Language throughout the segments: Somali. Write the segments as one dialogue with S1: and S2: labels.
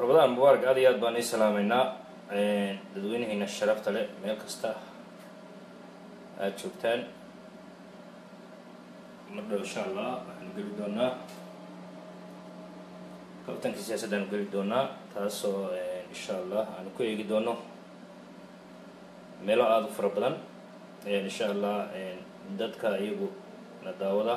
S1: rabadaan mubaarak aad iyo aad baan ii salaameynaa dadweynahayna sharafta leh meel kasta aada joogtaan mar dhow insha allah waxaanu geli doonaa kabtankii siyaasaddaanu geli doonaa taasoo insha allah aanu ku eegi doono meelo aada u fara badan insha allah dadka iyagu na daawada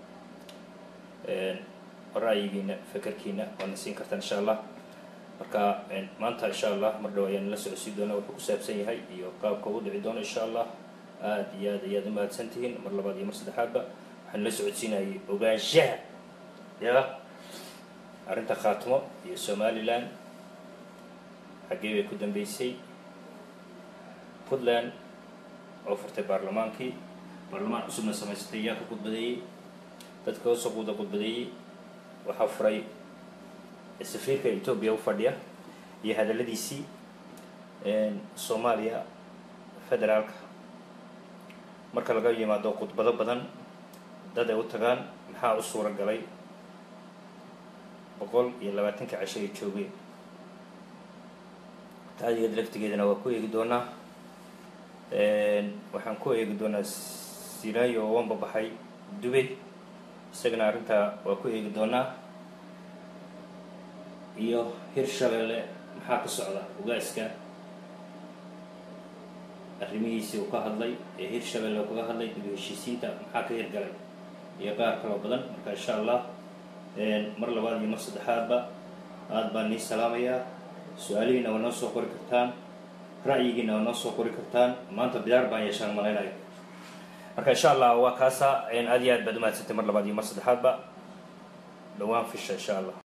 S1: ra'yigiina fekerkiina waadna siin kartaan insha allah marka maanta insha allah mar dhow ayaan la socodsiin doonaa wuxuu ku saabsan yahay iyo qaabka u dhici doono insha allah aada iyo aad ayaad umahadsan tihiin mar labaad iyo mar saddexaadba waxaan la socodsiinayay ogaanshaha ya arrinta khaatimo iyo somalilan xaggee bay ku dambeysay puntland oo furtay baarlamaankii baarlamaan cusubna samaysatay yaa ka khudbadeeyey dadka hoosoo quuda khudbadeeyey waxaa furay safiirka etoobiya u fadhiya iyo hadalladiisii soomaaliya federaalka marka laga yimaado khudbado badan dad ay u tagaan maxaa u suura galay boqol iyo labaatanka casho ay joogeen taadigeed laftigeedana waa ku eegi doonaa waxaan ku eegi doonaa silaayo oo wanba baxay dubay isagana arrintaa waa ku eegi doonaa iyo hirshabeelle maxaa ka socda ugaaska arrimihiisii uu ka hadlay ee hirshabeelle uu kaga hadlay dib heshiisiinta maxaa ka hirgalay iyo qaar kaloo badan marka insha allah mar labaad iyo mar saddexaadba aada baan nii salaamayaa su-aalihiina waa noo soo qori kartaan ra'yigiina waa noo soo qori kartaan maanta bidaar baan yeeshaan malaynayo marka insha allah waa kaasa aad iyo aad baad umaadsantay mar labaad iyo mar saddexaadba dhawaan fisha insha allah